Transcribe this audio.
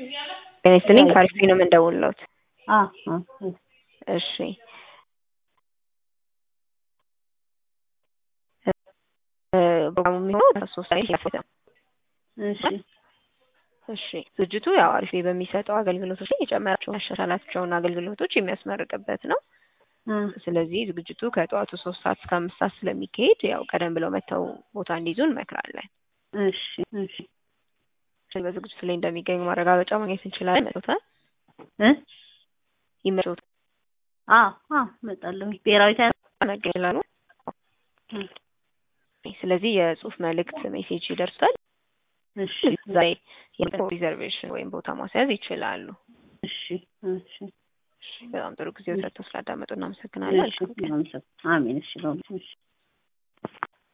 ጤና ይስጥልኝ ከአሪፍ ነው የምንደውልዎት። አ አ እሺ ፕሮግራሙ የሚሆነው ሶስት ላይ ነው። እሺ እሺ ዝግጅቱ ያው አሪፍ በሚሰጠው አገልግሎቶች ላይ የጨመራቸውን ያሻሻላቸውን አገልግሎቶች የሚያስመርቅበት ነው። እ ስለዚህ ዝግጅቱ ከጠዋቱ ሶስት ሰዓት እስከ አምስት ሰዓት ስለሚካሄድ ያው ቀደም ብለው መጥተው ቦታ እንዲይዙ እንመክራለን። እሺ እሺ በዝግጅቱ ላይ እንደሚገኙ ማረጋገጫ ማግኘት እንችላለን። መቶታል እ ይመጡት አ አ እመጣለሁ። ብሔራዊ ቲያትር መገላሉ እ ስለዚህ የጽሁፍ መልእክት ሜሴጅ ይደርሳል። እሺ ዛሬ ሪዘርቬሽን ወይም ቦታ ማስያዝ ይችላሉ። እሺ እሺ በጣም ጥሩ ጊዜ ሰጥተው ስላዳመጡ እናመሰግናለን። እሺ አሜን። እሺ በእውነት እሺ